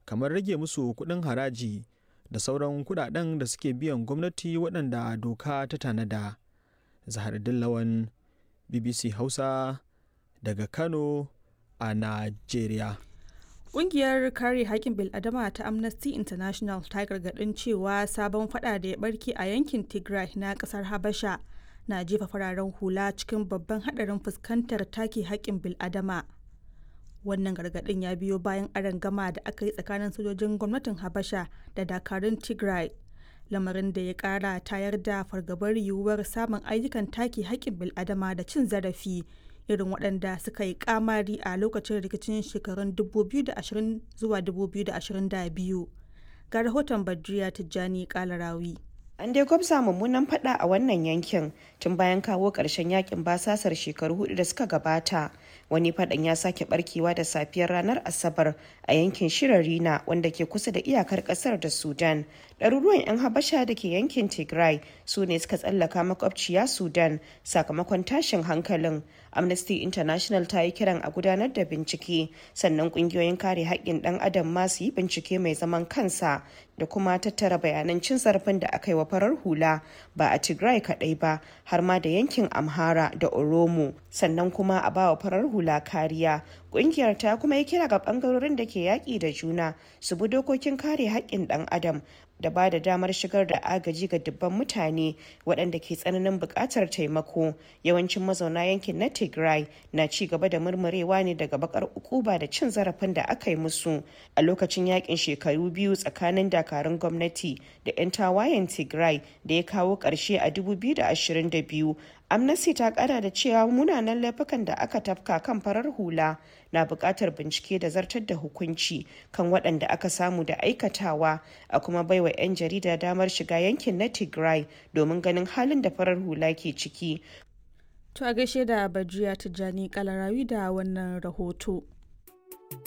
kamar rage musu kuɗin haraji da sauran kuɗaɗen da suke biyan gwamnati waɗanda doka ta tanada. Zahardin Lawan BBC Hausa daga Kano a Najeriya. Ƙungiyar kare haƙƙin bil'adama ta Amnesty International ta gargaɗin cewa sabon fada da ya barke a yankin Tigray na ƙasar Habasha na jefa fararen hula cikin babban haɗarin fuskantar take haƙƙin bil'adama. Wannan gargaɗin ya biyo bayan arangama da aka yi tsakanin sojojin gwamnatin Habasha da dakarun Tigray. Lamarin da ya ƙara tayar da fargabar yiwuwar samun ayyukan take haƙƙin bil'adama da cin zarafi irin waɗanda suka yi kamari a lokacin rikicin shekarun 2020 zuwa 2022 ga rahoton badriya tijjani kalarawi An dai gwabza mummunan fada a wannan yankin tun bayan kawo ƙarshen yakin basasar shekaru hudu da suka gabata. Wani fadan ya sake barkewa da safiyar ranar Asabar a yankin Shirarina wanda ke kusa da iyakar ƙasar da Sudan. Ɗaruruwan 'yan Habasha da ke yankin Tigray su ne suka tsallaka makwabciya Sudan sakamakon tashin hankalin. Amnesty International ta yi kiran a gudanar da bincike sannan ƙungiyoyin kare haƙƙin ɗan adam ma su yi bincike mai zaman kansa da kuma tattara bayanan cin zarafin da aka yi wa farar hula ba a Tigray kaɗai ba har ma da yankin Amhara da Oromo sannan kuma a ba wa farar hula kariya. Ƙungiyar ta kuma yi kira ga ɓangarorin da ke yaƙi da juna su bi dokokin kare haƙƙin ɗan adam da ba da damar shigar da agaji ga dubban mutane waɗanda ke tsananin buƙatar taimako yawancin mazauna yankin na tigray na ci gaba da murmurewa ne daga bakar ukuba da cin zarafin da aka yi musu a lokacin yakin shekaru biyu tsakanin dakarun gwamnati da 'yan tawayen tigray da ya kawo ƙarshe a 2022 amnesty ta kara da cewa munanan laifukan da aka tafka kan farar hula na buƙatar bincike da zartar da hukunci kan waɗanda aka samu da aikatawa a kuma baiwa 'yan jarida damar shiga yankin na tigray domin ganin halin da farar hula ke ciki to a gaishe da bajiya tijjani kalarawi da wannan rahoto